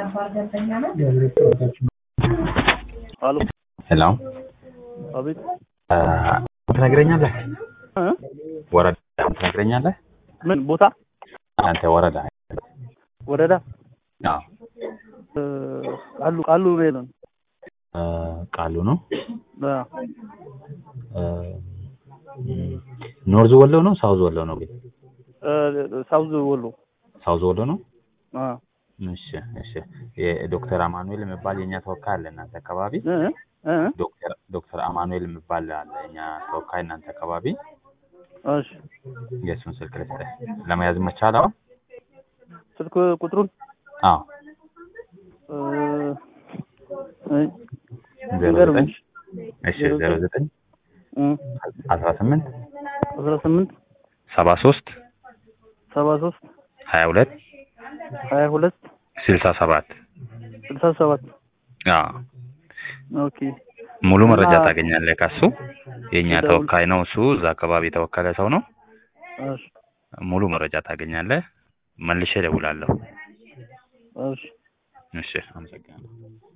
አሎ ሄሎ አቤት ትነግረኛለህ? እ? ወረዳ ትነግረኛለህ? ምን ቦታ አንተ ወረዳ ወረዳ አዎ እ፣ ቃሉ ቃሉ ነው እ፣ ቃሉ ነው አ፣ እ፣ ኖርዝ ወሎ ነው ሳውዝ ወሎ ነው ግን እ፣ ሳውዝ ወሎ ሳውዝ ወሎ ነው አ እሺ እሺ የዶክተር አማኑኤል የሚባል የኛ ተወካይ አለ እናንተ አካባቢ እ እ ዶክተር ዶክተር አማኑኤል የሚባል አለ የኛ ተወካይ እናንተ አካባቢ እሺ የእሱን ስልክ ልስጥህ ለመያዝ መቻል አሁን ስልክ ቁጥሩን አዎ እ፣ እ፣ ዜሮ ንገሩኝ። ዘጠኝ እሺ ዜሮ ዘጠኝ እ፣ አስራ ስምንት አስራ ስምንት ሰባ ሶስት ሰባ ሶስት ሀያ ሁለት ሀያ ሁለት ስልሳ ሰባት ስልሳ ሰባት አዎ ኦኬ ሙሉ መረጃ እና- ታገኛለህ ከሱ የእኛ ደውል- ተወካይ ነው እሱ እዛ አካባቢ የተወከለ ሰው ነው እሺ ሙሉ መረጃ ታገኛለህ መልሼ እደውላለሁ እሺ እሺ አመሰግናለሁ